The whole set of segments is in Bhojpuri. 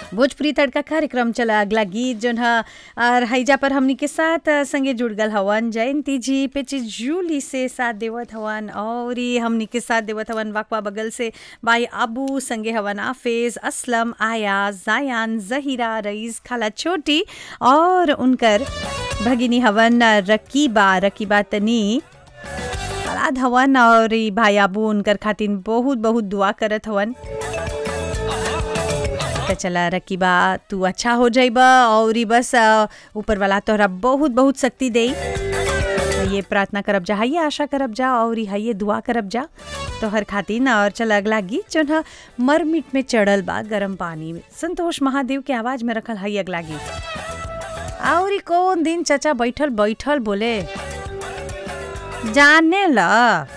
भोजपुरी तड़का कार्यक्रम चला अगला गीत जोन ह और हईजा पर हमनी के साथ अ, संगे जुड़ गल हवन जयंती जी पेची जूली से साथ देवत हवन और ई हमनी के साथ देवत हवन वाकवा बगल से भाई अबू संगे हवन आफेज असलम आया जायान जहीरा रईस खाला छोटी और उनकर भगिनी हवन अ, रकीबा रकीबा तनी बड़ा हवन और ई भाई अबू उनकर खातिर बहुत बहुत दुआ करत हवन त चला रकीबा तू अच्छा हो जाइबा और ई बस अ, ऊपर वाला तोहरा बहुत बहुत शक्ति दे ये प्रार्थना करब जा ये आशा करब जा और ये दुआ करब जा तोहर खातिर ना और चल अगला गीत जोन ह मरमिट में चढ़ल बा गरम पानी में संतोष महादेव के आवाज में रखल हई अगला गीत और ई कौन दिन चचा बैठल बैठल बोले जाने ला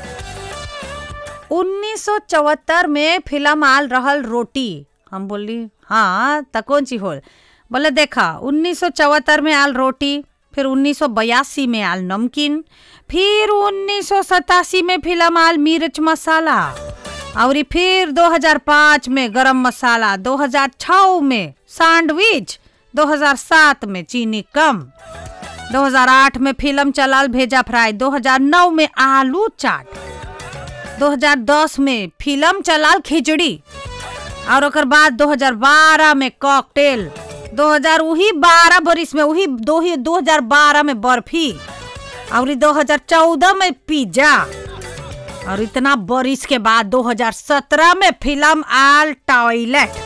1974 में फिल्म आल रहल रोटी हम बोली हाँ त कौन सी होल बोले देखा 1974 में आल रोटी फिर 1982 में आल नमकीन फिर 1987 में फिल्म आल मिर्च मसाला और ई फिर 2005 में गरम मसाला 2006 में सैंडविच 2007 में चीनी कम 2008 में फिल्म चलाल भेजा फ्राई 2009 में आलू चाट 2010 में फिल्म चलाल खिचड़ी और ओकर बाद 2012 में कॉकटेल 2000 वही 12 बरिस में वही दो ही 2012 में बर्फी और ई 2014 में पिज्जा और इतना बरिस के बाद 2017 में फिल्म आल टॉयलेट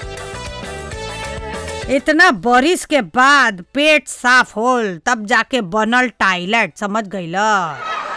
इतना बरिस के बाद पेट साफ होल तब जाके बनल टॉयलेट समझ गईला